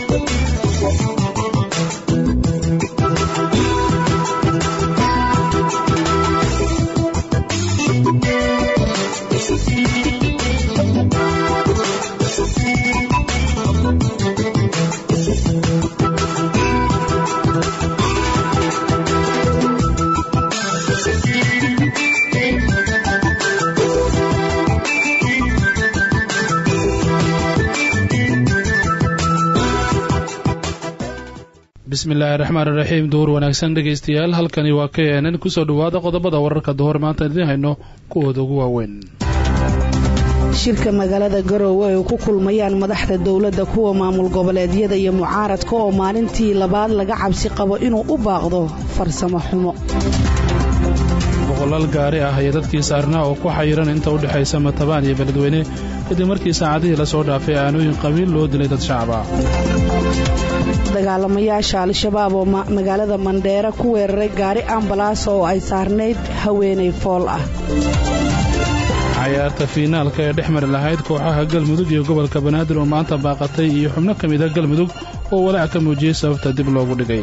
bismillaahi raxmaan iraxiim duhur wanaagsan dhegaystayaal halkani waa k n n kusoo dhawaada qodobada wararka duhur maanta idiin hayno kuwooda ugu waaweyn shirka magaalada garoowe ay ku kulmayaan madaxda dowladda kuwa maamul goboleedyada iyo mucaaradka oo maalintii labaad laga cabsi qabo inuu u baaqdo farsamo xumo boqolaal gaari ah iyo dadkii saarnaa oo ku xayiran inta u dhexaysa matabaan iyo beledweyne kadib markii saacadihii lasoo dhaafay aanooyin qabiil loo dilay dad shacab ah dagaalamayaasha al-shabaab oo magaalada mandheera ku weeraray gaari ambalaas oo ay saarnayd haweenay fool ah cayaarta fiinaalka ee dhex mari lahayd kooxaha galmudug iyo gobolka banaadir oo maanta baaqatay iyo xubno ka mida galmudug oo walaac ka muujiyey sababta dib loogu dhigay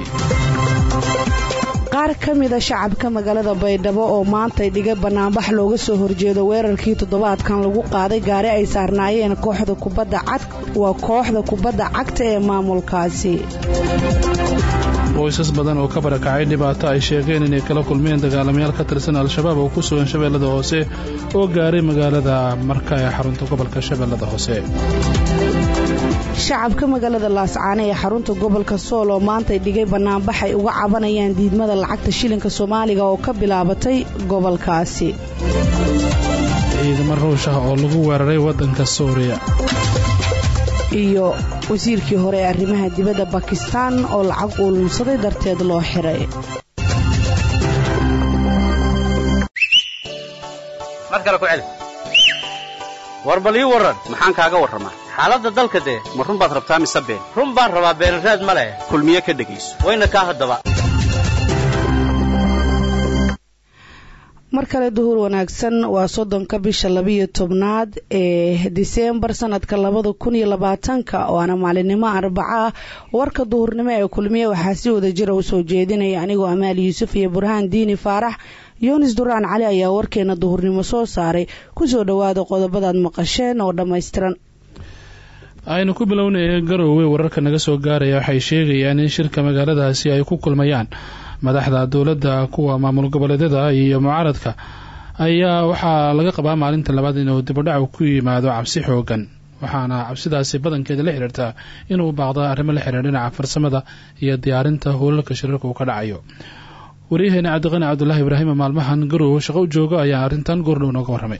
qaar ka mida shacabka magaalada baydhabo oo maantay dhigay bannaanbax looga soo horjeedo weerarkii toddobaadkan lagu qaaday gaari ay saarnaayeen kooxda kubadda cad waa kooxda kubadda cagta ee maamulkaasi qoysas badan oo ka barakacay dhibaato ay sheegeen inay kala kulmeen dagaalamayaal ka tirsan al-shabaab oo ku sugan shabeellada hoose oo gaaray magaalada marka ee xarunta gobolka shabeellada hoose shacabka magaalada laascaane ee xarunta gobolka sool oo maantay dhigay bannaanbaxay uga cabanayaan diidmada lacagta shilinka soomaaliga oo ka bilaabatay gobolkaasi ciidamo ruush ah oo lagu weeraray waddanka suuriya iyo wasiirkii hore ee arrimaha dibadda bakistaan oo lacag uu lunsaday darteed loo xiray war bal ii warran maxaan kaaga warramaa xaaladda dalka dee ma run baad rabtaa mise been run baan rabaa beenraad ma leh kulmiye ka dhegayso wayna kaa haddaba mar kale duhur wanaagsan waa soddonka bisha labiyo tobnaad ee diseembar sanadka labada kun iyo labaatanka waana maalinimo arbaca ah warka duhurnimo ee kulmiye waxaa si wada jira u soo jeedinaya anigoo amaal yuusuf iyo burhaan diini faarax yunis duraan cali ayaa warkeena duhurnimo soo saaray kusoo dhowaada qodobadaad maqasheen oo dhammaystiran aynu ku bilownay garoowe wararka naga soo gaaraya waxay sheegayaan in shirka magaaladaasi ay ku kulmayaan madaxda dowladda kuwa maamul goboleedyada iyo mucaaradka ayaa waxaa laga qabaa maalinta labaad inuu dibudhac ku yimaado cabsi xoogan waxaana cabsidaasi badankeeda la xidhiirtaa inuu baaqda arrimo la xidhiir dhinaca farsamada iyo diyaarinta howlalka shirarka uu ka dhacayo waryaheena cabdiqani cabdulaahi ibraahima maalmahan garoowe shaqo u jooga ayaa arrintan goordhow nooga warramay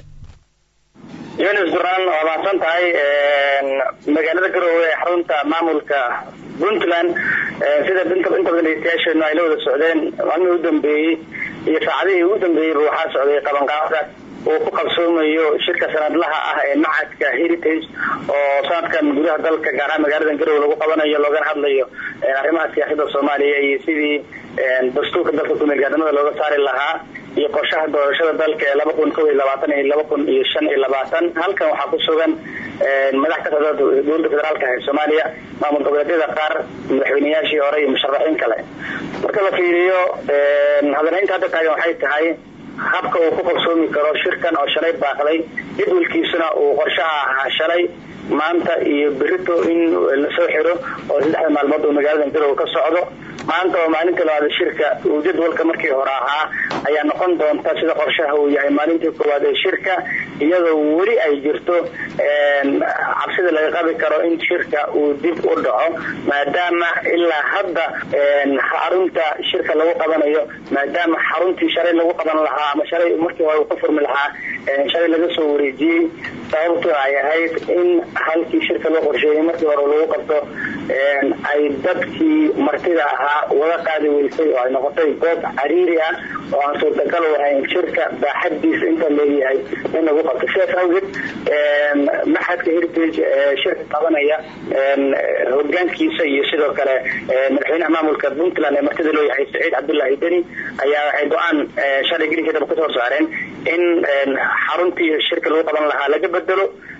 yunis duraan waa mahadsan tahay magaalada garoowe ee xarunta maamulka puntland sida inta badan dhegeystayaasheenu ay la wada socdeen maalmihii u dambeeyey iyo saacadihii ugu dambeeyeyba waxaa socday qabanqaabada uu ku qabsoomayo shirka sanadlaha ah ee macadka heritage oo sanadkan gudaha dalka gaar ahaan magaalada garoowe lagu qabanayo loogana hadlayo arrimaha siyaasadda soomaaliya iyo sidii dastuurka dalka kumeelgaadnimada looga saari lahaa iyo qorshaha doorashada dalka ee laba kun kob iyo labaatan iyo laba kun iyo shan iyo labaatan halkan waxaa ku sugan madax ka socda dowladda federaalka ee soomaaliya maamul goboleedyada qaar madaxweyneyaashii hore iyo musharaxiin kale marka la fiiriyo hadalhaynta hadda taagan waxay tahay habka uu ku qabsoomi karo shirkan oo shalay baaqday jadwalkiisuna uu qorshaha ahaa shalay maanta iyo berito in lasoo xiro oo saddexda maalmood uu magaalada garoowe ka socdo maanta oo maalinta labaad shirka uu jadwalka markii hore ahaa ayaa noqon doonta sida qorshaha uu yahay maalintii koowaad ee shirka iyadoo weli ay jirto cabsida laga qabi karo in shirka uu dib u dhaco maadaama ilaa hadda xarunta shirka lagu qabanayo maadaama xaruntii shalay lagu qaban lahaa ama shalay markii hore uu ka furmi lahaa shalay laga soo wareejiyey sababto ay ahayd in halkii shirka loo qorsheeyey markii hore lagu qabto ay dadkii martida ahaa wada qaadi weysay oo ay noqotay goob cariiri ah oo aan suurtagal u ahayn shirka baaxadiisa inta leeyahay in lagu qabto sidaas awgeed maxadka heritage shirka qabanaya hogaankiisa iyo sidoo kale madaxweynaha maamulka puntland ee martida loo yahay saciid cabdullaahi deni ayaa waxay go-aan shalay gelinkeedaba kasoo saareen in xaruntii shirka lagu qaban lahaa laga bedelo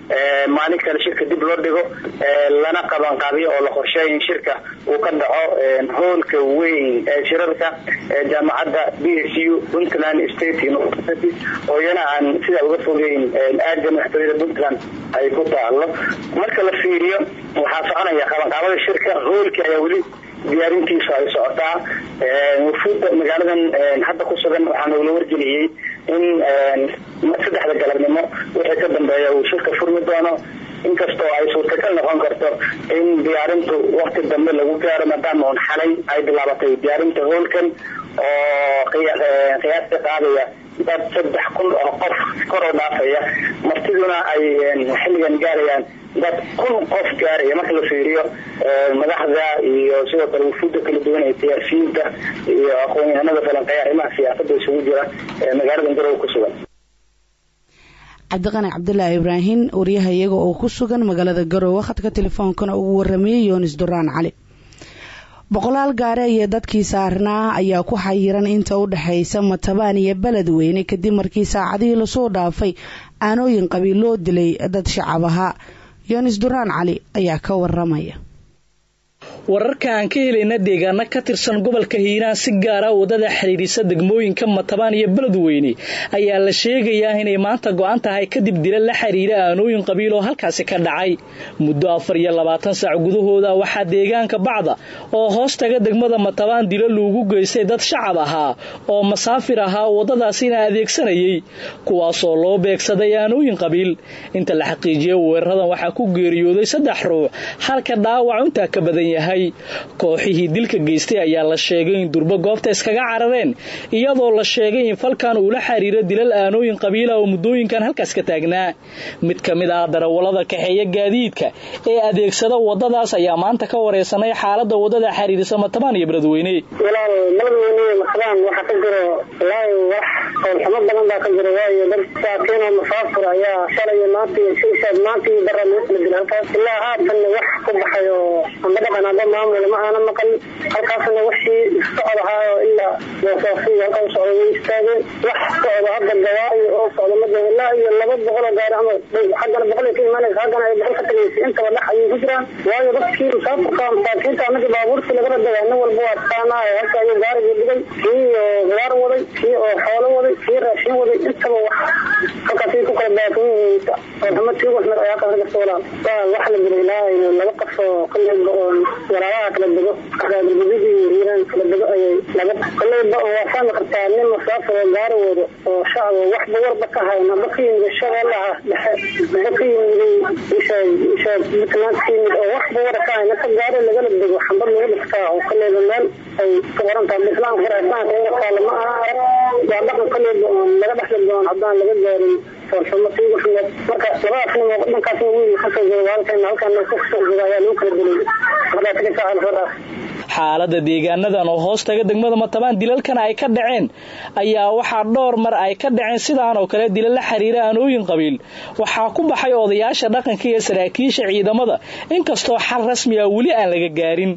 maalin kale shirka dib loo dhigo lana qabanqaabiyo oo la qorsheeyo in shirka uu ka dhaco hoolka weyn ee shirarka jaamacadda b s u puntland state university oo iyana aan sidaa uga fogeyn aada madaxtooyada puntland ay ku taalo marka la fiiriyo waxaa soconaya qabanqaabada shirka hoolkii ayaa weli diyaarintiisu ay socotaa wafuudda magaaladan hadda ku sugan waxaa nogula wargeliyey in saddexda galabnimo wixii ka dambeeya uu shirka furmi doono inkastoo ay suurtagal noqon karto in diyaarintu wakti dambe lagu gaaro maadaama un xalay ay bilaabatay diyaarinta hoolkan oo qiyaasta qaadaya dad saddex kun oo qof kor oo dhaafaya martiduna ay xilligan gaarayaan dad kun qof gaaraya marka la fiiriyo madaxda iyo sidoo kale wufuudda kala duwan ee siyaasiyiinta iyo aqoon-yahanada falanqeeya arrimaha siyaasadda isugu jira ee magaalada garowe ku sugan cabdiqani cabdulaahi ibraahim wariyaha iyaga oo ku sugan magaalada garowe khadka telefoonkana ugu waramayey yoonis duraan cali boqolaal gaare iyo dadkii saarnaa ayaa ku xayiran inta u dhexaysa matabaan iyo beledweyne kadib markii saacadihii lasoo dhaafay aanooyin qabiil loo dilay dad shacab ahaa yoonis duraan cali ayaa ka waramaya wararka aan ka helayna deegaano ka tirsan gobolka hiiraan si gaara wadada xidhiidhisa degmooyinka matabaan iyo beledweyne ayaa la sheegayaa inay maanta go-an tahay kadib dila la xidhiira aanooyin qabiil oo halkaasi ka dhacay muddo afar iyo labaatan saac gudahooda waxaa deegaanka bacda oo hoos taga degmada matabaan dilo loogu geystay dad shacab ahaa oo masaafir ahaa waddadaasina adeegsanayay kuwaasoo loo beegsaday aanooyin qabiil inta la xaqiijiyay weeraradan waxaa ku geeriyooday saddex ruux halka dhaawac intaa ka badan yahay kooxihii dilka geystay ayaa la sheegay in durbo goobta iskaga carareen iyadoo la sheegay in falkan uu la xiriiro dilal aanooyin qabiila oo muddooyinkan halkaas ka taagnaa mid ka mid ah darawallada kaxeeya gaadiidka ee adeegsada waddadaas ayaa maanta ka wareysanay xaaladda waddada xiriirisa matabaan iyo beledweyne walaal beledweyne matabaan waxaa ka jiro walaahi wax howlxumo badan baa ka jiro waayo dad saakiin oo musaafir ayaa shalay maanta iyo shiishaad maanta iyo bara lagu kala dila halkaas ilaa haatanna wax ku baxay oo amba dhaqan amba maamul ma aana maqal halkaasna wixii socod ahaa oo ilaa boosaafiyo halkaa u socda way istaageen wax socda hadda gawaayo oo socda mada ilaa iyo laba boqol oo gaari ama xaggana boqol ka imaanaysa haggana ay boqol ka tagaysa intaba dhex ayay ku jiraan waayo dadkii musaafirka masaakiinta anagii baabuurtii lagala dagay nin walba waa taqaanaa halka ayuu gaarigii dhigay kii oo gawaar waday kii oo xoolo waday kii raashin waday intaba wax halkaasay ku kala baatan yihiin oolxumo tii waxmed ayaa kala gasta walaal wax la jira ilaa laba qof oo qalliga oo walaabaha kala dego gudidii hiiraan kala dego ayay laba koleyba waa fahmi kartaa nin musaafir oo gaari wado oo shacab waxba warba ka hayn haba ka yimid shabeellaha dhexe haba ka yimid puntland ka yimid oo waxba wara ka hayn inta gaari lagala dego xambad lagu dhiftaa oo koleyba meel ay ka qoran tahay islaamka hira islaamka in qaala ma aha arag waa dhaqan koleyba oon laga dhexli doono haddaan laga gaarin foolxumo tii waxmed marka labadaas nin oo dhankaasna wiil kasoo jooga halkan halkan kasoo jooga ayaa lagu kala dilay markaa tika saacal faraas xaaladda deegaanadan oo hoos taga degmada matabaan dilalkan ay ka dhaceen ayaa waxaa dhowr mar ay ka dhaceen sidaan oo kale dilal la xiriira aanooyin qabiil waxaa ku baxay odayaasha dhaqanka iyo saraakiisha ciidamada inkastoo xal rasmi ah weli aan laga gaarin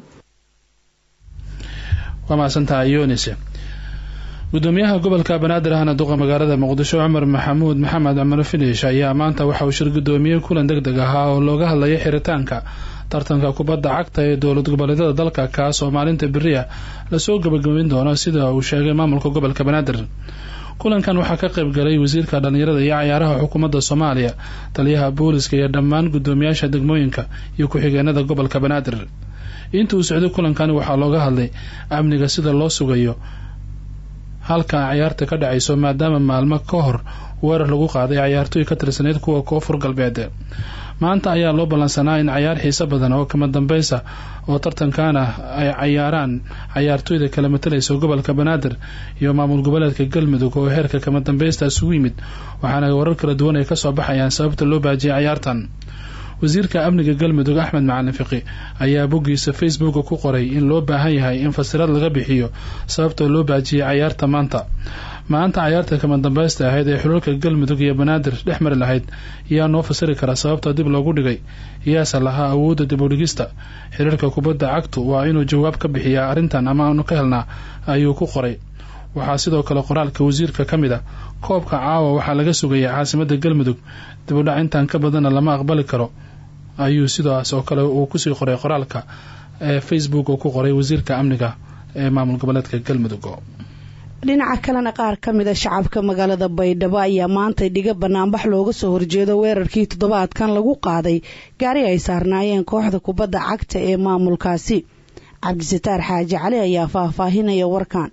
waa mahadsantahay yonis gudoomiyaha gobolka banaadir ahna duqa magaalada muqdisho cumar maxamuud maxamed cumar finish ayaa maanta waxa uu shir gudoomiyey kulan deg deg ahaa oo looga hadlayay xiritaanka tartanka kubadda cagta ee dowlad goboleedyada dalka kaas oo maalinta beriya lasoo gabagabeyn doono sida uu sheegay maamulka gobolka banaadir kulankan waxaa ka qayb galay wasiirka dhallinyarada iyo cayaaraha xukuumadda soomaaliya taliyaha booliska iyo dhammaan gudoomiyaasha degmooyinka iyo ku-xigeenada gobolka banaadir inta uu socday kulankani waxaa looga hadlay amniga sida loo sugayo halka cayaarta ka dhacayso maadaama maalmo ka hor weerar lagu qaaday cayaartooy ka tirsaneyd kuwa koonfur galbeed maanta ayaa loo ballansanaa in cayaar xiiso badan oo kama dambaysa oo tartankaana ay cayaaraan cayaartooyda kala matalaysa gobolka banaadir iyo maamul goboleedka galmudug oo heerka kama dambaysta isugu yimid waxaana warar kala duwan ay kasoo baxayaan sababta loo baajiyay cayaartan wasiirka amniga galmudug axmed macalin fiqi ayaa boggiisa facebooka ku qoray in loo baahan yahay in fasiraad laga bixiyo sababta loo baajiyay cayaarta maanta maanta cayaarta kama dambaysta ahayd ee xulalka galmudug iyo banaadir dhex mari lahayd yaa noo fasiri kara sababta dib loogu dhigay yaase lahaa awoodda dib u dhigista xiriirka kubadda cagtu waa inuu jawaab ka bixiyaa arrintan ama aanu ka helnaa ayuu ku qoray waxaa sidoo kale qoraalka wasiirka ka mid a koobka caawa waxaa laga sugaya caasimadda galmudug dibudhac intaan ka badanna lama aqbali karo ayuu sidaas oo kale uu kusii qoray qoraalka ee facebook uu ku qoray wasiirka amniga ee maamul goboleedka galmudug dhinaca kalena qaar ka mid a shacabka magaalada baydhabo ayaa maantay dhiga banaanbax looga soo horjeedo weerarkii toddobaadkan lagu qaaday gaari ay saarnaayeen kooxda kubadda cagta ee maamulkaasi cabdisataar xaaji cali ayaa faahfaahinaya warkan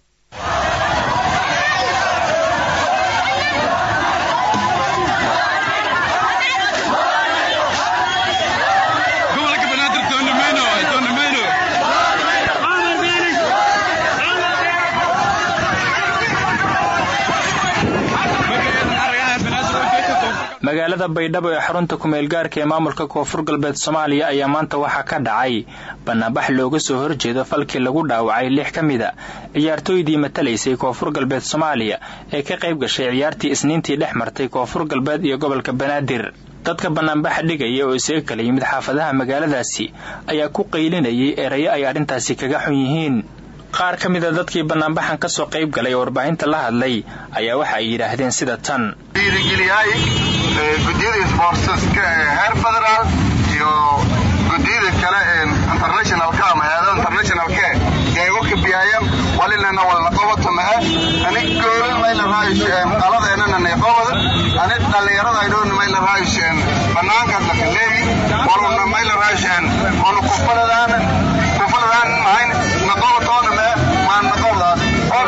magaalada baydhabo ee xarunta kumeelgaarka ee maamulka koonfur galbeed soomaaliya ayaa maanta waxaa ka dhacay banaanbax looga soo horjeedo falkii lagu dhaawacay lix ka mid a ciyaartooydii matalaysay koonfur galbeed soomaaliya ee ka qayb gashay ciyaartii isniintii dhex martay koonfur galbeed iyo gobolka banaadir dadka banaanbaxa dhigaya oo isaga kala yimid xaafadaha magaaladaasi ayaa ku qaylinayay erayo ay arrintaasi kaga xun yihiin qaar ka mida dadkii banaanbaxan ka soo qayb galay oo warbaahinta la hadlay ayaa waxa ay yidhaahdeen sida tan dhiirigeliyahay guddiyada isboortiska ee heer federaal iyo guddiyada kale ee internationalka ama hay-adaha internationalka eego kabiyaayan walinana walna qobato mahe ani goolin mayla raayisheen qaladeenana neeqobada ani dhallinyarada aydhoon mayla raayisheen banaankaas lakaleegi waluna mayla raayisheen onu kufaladaana kufaladaana mahayn naqobatoona mahe maan naqobdaa or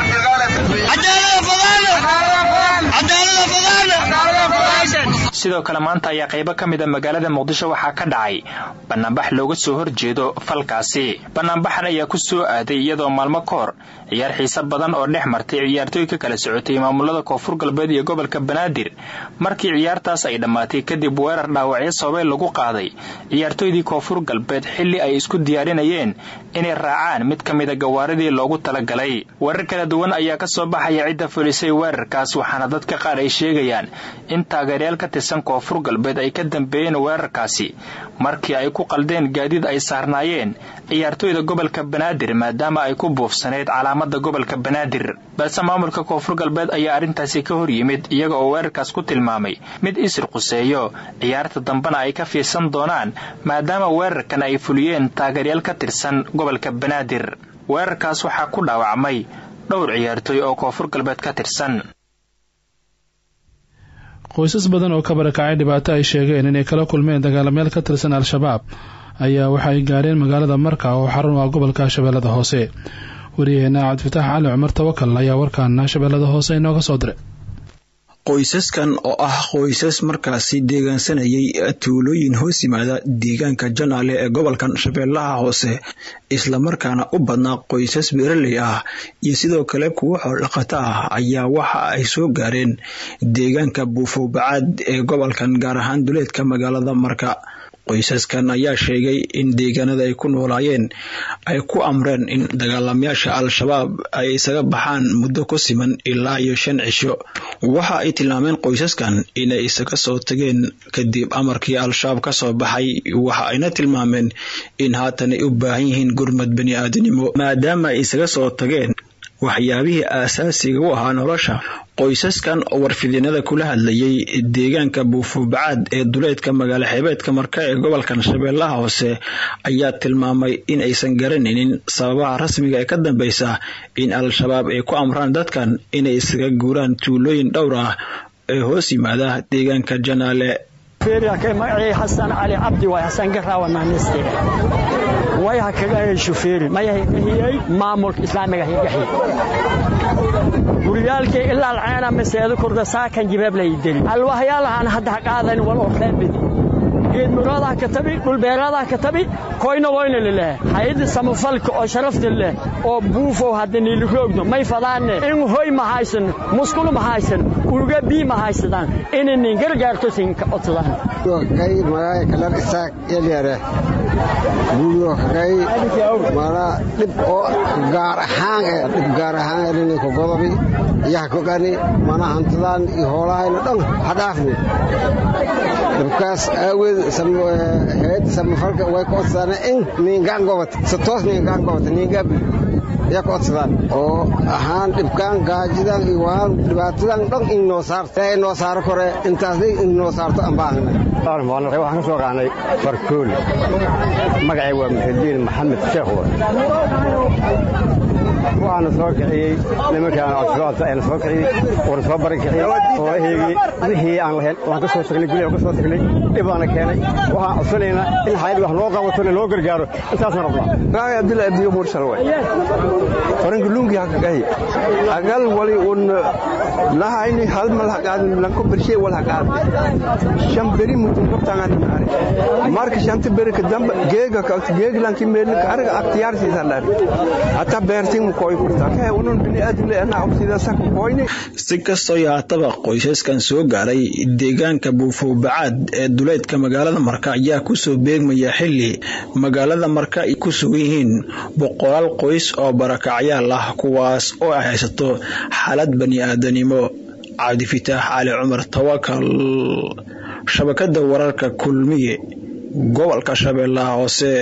sidoo kale maanta ayaa qaybo ka mid a magaalada muqdisho waxaa ka dhacay banaanbax looga soo horjeedo falkaasi banaanbaxan ayaa ku soo aaday iyadoo maalmo ka hor ciyaar xiise badan oo dhex martay ciyaartooy ka kala socotay maamulada koonfur galbeed iyo gobolka banaadir markii ciyaartaas ay dhammaatay kadib weerar dhaawacyo sababay lagu qaaday ciyaartooydii koonfur galbeed xilli ay isku diyaarinayeen inay raacaan mid ka mida gawaaridii loogu talagalay weerar kala duwan ayaa ka soo baxaya cidda fulisay weerarkaas waxaana dadka qaar ay sheegayaan in taageeryaal ka tirsan koonfur galbeed ay ka dambeeyeen weerarkaasi markii ay ku qaldeen gaadiid ay saarnaayeen ciyaartooyda gobolka banaadir maadaama ay ku buufsaneyd calaamada gobolka banaadir balse maamulka koonfur galbeed ayaa arrintaasi ka hor yimid iyaga oo weerarkaas ku tilmaamay mid isir quseeyo ciyaarta dambena ay ka fiirsan doonaan maadaama weerarkan ay fuliyeen taageeryaal ka tirsan gobolka banaadir weerarkaas waxaa ku dhaawacmay dhowr ciyaartooy oo koonfur galbeed ka tirsan qoysas badan oo ka barakacay dhibaato ay sheegeen inay kala kulmeen dagaalameel ka tirsan al-shabaab ayaa waxa ay gaareen magaalada marka oo xarun ah gobolka shabeellada hoose wariyaheena cabdifitaax cali cumar tawakal ayaa warkaana shabeellada hoose inooga soo diray qoysaskan oo ah qoysas markaasi deegaansanayay tuulooyin hoos yimaada deegaanka janaale ee gobolkan shabeellaha hoose islamarkaana u badnaa qoysas beeraley ah iyo sidoo kale kuwo xoolaqato ah ayaa waxa ay soo gaareen deegaanka buufowbacaad ee gobolkan gaar ahaan duleedka magaalada marka qoysaskan ayaa sheegay in deegaanada ay ku noolaayeen ay ku amreen in dagaalamayaasha al-shabaab ay isaga baxaan muddo ku siman ilaa iyo shan cisho waxa ay tilmaameen qoysaskan inay isaga soo tageen kadib amarkii al-shabaab ka soo baxay waxa ayna tilmaameen in haatan ay u baahan yihiin gurmad bani aadanimo maadaama ay isaga soo tageen waxyaabihii aasaasiga u ahaa nolosha qoysaskan oo warfidinada kula hadlayay deegaanka buufubacaad ee duleedka magaalo xeebeedka marka ee gobolkan shabeellaha hoose ayaa tilmaamay in aysan garanaynin sababaha rasmiga ee ka dambeysa in al-shabaab ay ku amraan dadkan inay isaga guuraan tuulooyin dhowr ah ee hoos yimaada deegaanka janaale magacii xasan cali cabdi waay xasan garaawananiste way hakagahay shufeeri mayahigahiyey maamulka islaamiga higahi guryaalkii ilaa alceena maseedu kurda saakan jibaab lay deli alwahyaalahan hadda haqaadan wal oo reebid geed muraadaha ka tabi dhulbeeraadaha ka tabi koyna wayna lileh hay'adda samafalka oo sharafta leh oo buufow hadda niiliroogno may fadaanne in hoy ma haysan muskulu ma haysan uga bii ma haysadaan inanin gargaarto sinka odsadaan kay magaayo kalar isaaq elyare buuyo kay mana dhib oo gaar ahaan ee dhib gaar ahaan elinay ku godobi iyaha kogani mana hantidaan iyo hoolahayna dhan ha dhaafni dhibkaas aaweed hayadda samafalka way ku odsadaan in niingaan gobata si toos niingaan gobata niingabi yaa ka codsadaan oo ahaan dhibkaan gaajidan iyo waan dhibaatadan dhan in noo saarto ee noo saaro kore intaasna in noo saarto aan baahna waxaan ka soo qaadnay farkool magacay waa muxidiin maxamed sheekh waxaana soo kiciyey nimankaan codsadoonta ayna soo kiciyey waana soo baran kiciyey oo eheygii wixii aan lahayn waan ka soo tagnay guli aan ka soo tagnay dhib baana keenay waxaan codsanaynaa in hayad wax noo qabatona loo gargaaro intaasaan rabnaa raay abdilla abdiyo mursal way faranki lungi hakagahi agal wali un lahayni hal mal haqaad lanko bershe wal haqaad shan beri mutum qabtangan maare marka shanta beri ka damba geega ka geeg lanki meel ka arga aktiyar si salar ata beertin mu koy kurta ka unun bini adile ana absida sak koyni si kastoo yaataba qoysaskan soo gaaray deegaanka buufow-bacaad ee duleedka magaalada marka ayaa kusoo beegmaya xili magaalada marka ay ku sugan yihiin boqolaal qoys oo barakacyaal ah kuwaas oo ay haysato xaalad bani aadanimo cabdifitaax cali cumar tawakal shabakada wararka kulmiye gobolka shabeellaha hoose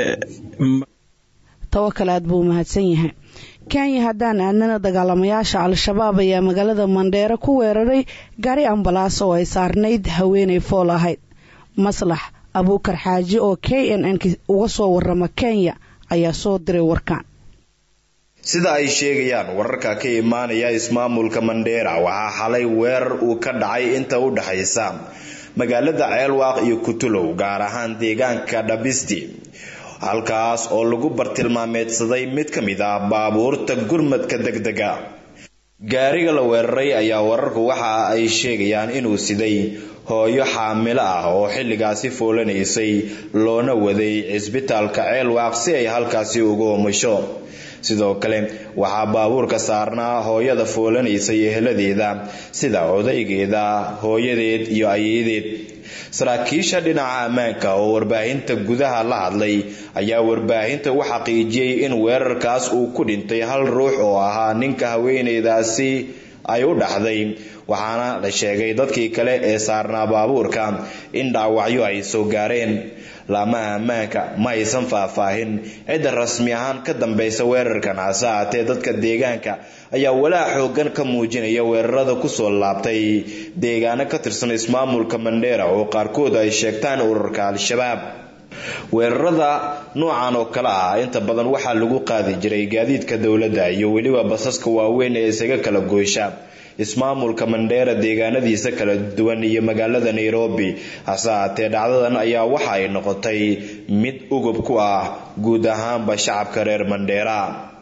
tawakal aad buu mahadsan yahay kenya haddaan aadnana dagaalamayaasha al-shabaab ayaa magaalada mandheero ku weeraray gaari ambalaas oo ay saarnayd haweenay fool ahayd maslax abuukar xaaji oo k n n uga soo warama kenya ayaa soo diray warkaan sida ay sheegayaan wararka ka imaanaya ismaamulka mandheera waxaa xalay weerar uu ka dhacay inta u dhexaysa magaalada ceelwaaq iyo kutulow gaar ahaan deegaanka dhabisti halkaas oo lagu bartilmaameedsaday mid ka mid ah baabuurta gurmadka degdega gaariga la weeraray ayaa wararku waxa ay sheegayaan inuu siday hooyo xaamilo ah oo xilligaasi foolanaysay loona waday cisbitaalka ceelwaaq si ay halkaasi uga umusho sidoo kale waxaa baabuurka saarnaa hooyada foolanaysay eheladeeda sida odaygeeda hooyadeed iyo ayadeed saraakiisha dhinaca ammaanka oo warbaahinta gudaha la hadlay ayaa warbaahinta u xaqiijiyey in weerarkaas uu ku dhintay hal ruux oo ahaa ninka haweeneydaasi ay u dhaxday waxaana la sheegay dadkii kale ee saarnaa baabuurka in dhaawacyo ay soo gaareen laamaha ammaanka ma aysan faahfaahin cidda rasmi ahaan ka dambaysa weerarkan hase ahaatee dadka deegaanka ayaa walaac xoogan ka muujinaya weerarada kusoo laabtay deegaano ka tirsan ismaamulka mandheera oo qaarkood ay sheegtaan ururka al-shabaab weerarada noocan oo kale ah inta badan waxaa lagu qaadi jiray gaadiidka dowladda iyo weliba basaska waaweyn ee isaga kala goysha ismaamulka mandheera deegaanadiisa kala duwan iyo magaalada nairobi hase ahaatee dhacdadan ayaa waxa ay noqotay mid ugub ku ah guud ahaanba shacabka reer mandheera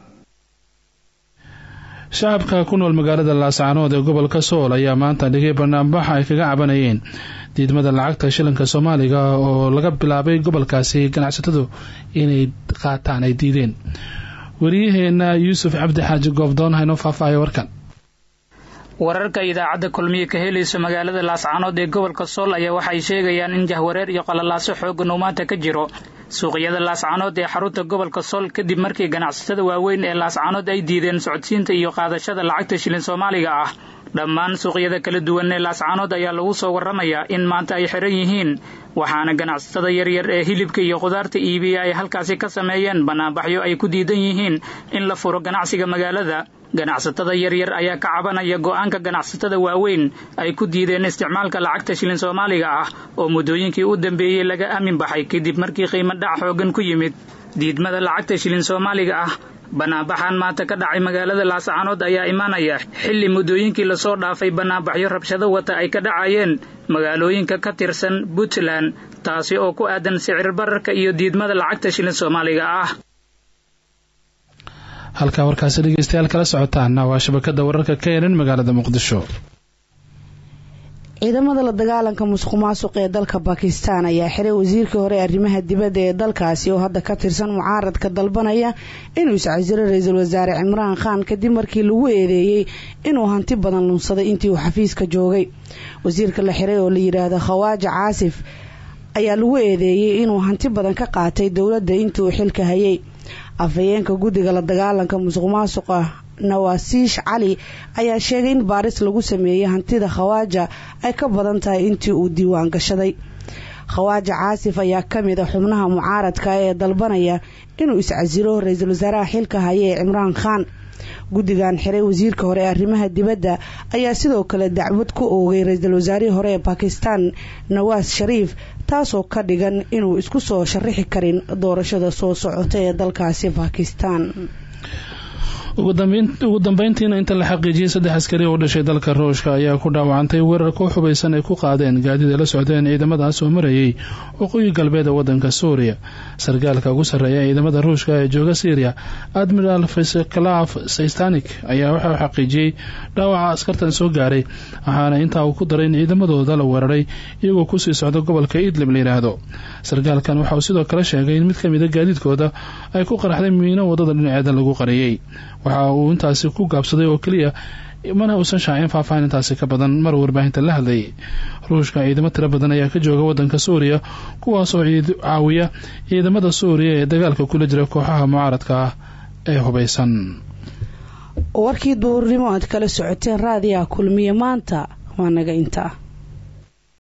shacabka ku nool magaalada laascaanood ee gobolka sool ayaa maanta dhigay banaanbax ay kaga cabanayeen diidmada lacagta shilinka soomaaliga oo laga bilaabay gobolkaasi ganacsatadu inay qaataan ay diideen wariyaheena yuusuf cabdi xaaji goobdoon haynoo faahfaahay warkan wararka idaacadda kulmiye ka helayso magaalada laascaanood ee gobolka sool ayaa waxay sheegayaan in jahwareer iyo qalalaaso xoogan uu maanta ka jiro suuqyada laascaanood ee xarunta gobolka sool kadib markii ganacsatada waaweyn ee laascaanood ay diideen socodsiinta iyo qaadashada lacagta shilin soomaaliga ah dhammaan suuqyada kala duwan ee laascaanood ayaa lagu soo waramayaa in maanta ay xiran yihiin waxaana ganacsatada yaryar ee hilibka iyo khudaarta iibiya ay halkaasi ka sameeyeen banaanbaxyo ay ku diidan yihiin in la furo ganacsiga magaalada ganacsatada yaryar ayaa ka cabanaya go-aanka ganacsatada waaweyn ay ku diideen isticmaalka lacagta shilin soomaaliga ah oo muddooyinkii u dambeeyey laga aamin baxay kadib markii qiimo dhac xoogan ku yimid diidmada lacagta shilin soomaaliga ah banaanbaxan maanta ka dhacay magaalada laascaanood ayaa imaanaya xilli muddooyinkii lasoo dhaafay banaanbaxyo rabshado wata ay ka dhacayeen magaalooyinka ka tirsan puntland taasi oo ku aadan sicir bararka iyo diidmada lacagta shilin soomaaliga ah halkaa warkaasi dhegeystayaal kala socotaana waa shabakada wararka ka eran magaalada muqdisho ciidamada la dagaalanka musuq maasuq ee dalka bakistan ayaa xiray wasiirkii hore arrimaha dibadda ee dalkaasi oo hadda ka tirsan mucaaradka dalbanaya inuu iscasiro ra-iisul wasaare cimraan khan kadib markii lagu eedeeyey inuu hanti badan lunsaday intii uu xafiiska joogay wasiirka la xiray oo la yidhaahdo khawaaja caasif ayaa lagu eedeeyey inuu hanti badan ka qaatay dowladda intii uu xilka hayay afhayeenka guddiga la dagaalanka musuq maasuqa nawaasiish cali ayaa sheegay in baaris lagu sameeyey hantida khawaaja ay ka badan tahay intii uu diiwaan gashaday khawaaja caasif ayaa ka mid a xubnaha mucaaradka ee dalbanaya inuu iscasilo ra-iisul wasaaraha xilka haya ee cimraan khaan guddigan xiray wasiirka hore ee arrimaha dibadda ayaa sidoo kale dacwad ku oogay ra-iisul wasaarihii hore ee bakistan nawaas shariif taasoo ka dhigan inuu isku soo sharaxi karin doorashada soo socota ee dalkaasi bakistan ugu dambeyntiina inta la xaqiijiyey saddex askari oo u dhashay dalka ruushka ayaa ku dhaawacantay weerar koox hubaysan ay ku qaadeen gaadid ay la socdeen ciidamadaas oo marayay waqooyi galbeed ee wadanka suuriya sarkaalka ugu sarreeya ciidamada ruushka ee jooga syriya admiral feseklaf saystanik ayaa waxa uu xaqiijiyey dhaawaca askartan soo gaaray waxaana intaa uu ku daray in ciidamadooda la weeraray iyagoo kusii socda gobolka idlib la yidhaahdo sarkaalkan waxa uu sidoo kale sheegay in mid ka mida gaadiidkooda ay ku qaraxday miino wadada dhinaceeda lagu qariyey waxa uu intaasi ku gaabsaday oo keliya mana uusan shaacin faahfaahin intaasi ka badan mar warbaahinta la hadlayay ruushka ciidamo tiro badan ayaa ka jooga wadanka suuriya kuwaasoo caawiya ciidamada suuriya ee dagaalka kula jira kooxaha mucaaradka ah ee hubaysan warkii duhurnimo aad kala socoteen raadiyaha kulmiye maanta waa naga intaa